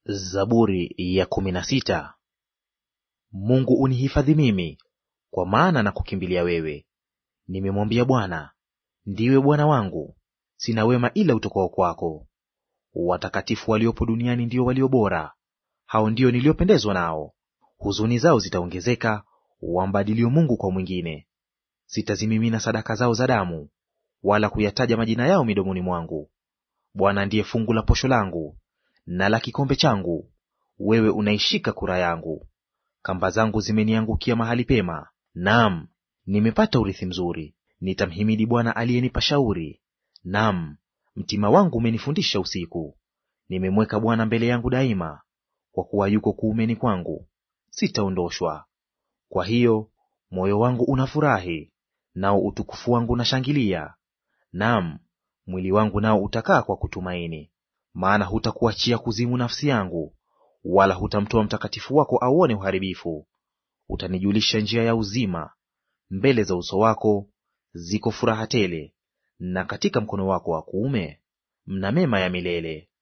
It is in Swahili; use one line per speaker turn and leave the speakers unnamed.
Zaburi ya kumi na sita. Mungu unihifadhi mimi, kwa maana na kukimbilia wewe. Nimemwambia Bwana, ndiwe Bwana wangu, sina wema ila utokao kwako. Watakatifu waliopo duniani ndio walio bora, hao ndio niliopendezwa nao. Huzuni zao zitaongezeka, wambadilio Mungu kwa mwingine. Sitazimimina sadaka zao za damu, wala kuyataja majina yao midomoni mwangu. Bwana ndiye fungu la posho langu na la kikombe changu, wewe unaishika kura yangu. Kamba zangu zimeniangukia mahali pema, naam, nimepata urithi mzuri. Nitamhimidi Bwana aliyenipa shauri, naam, mtima wangu umenifundisha usiku. Nimemweka Bwana mbele yangu daima, kwa kuwa yuko kuumeni kwangu, sitaondoshwa. Kwa hiyo moyo wangu unafurahi, nao utukufu wangu unashangilia; naam, mwili wangu nao utakaa kwa kutumaini. Maana hutakuachia kuzimu nafsi yangu, wala hutamtoa mtakatifu wako auone uharibifu. Utanijulisha njia ya uzima; mbele za uso wako ziko furaha tele, na katika mkono wako wa kuume mna mema ya milele.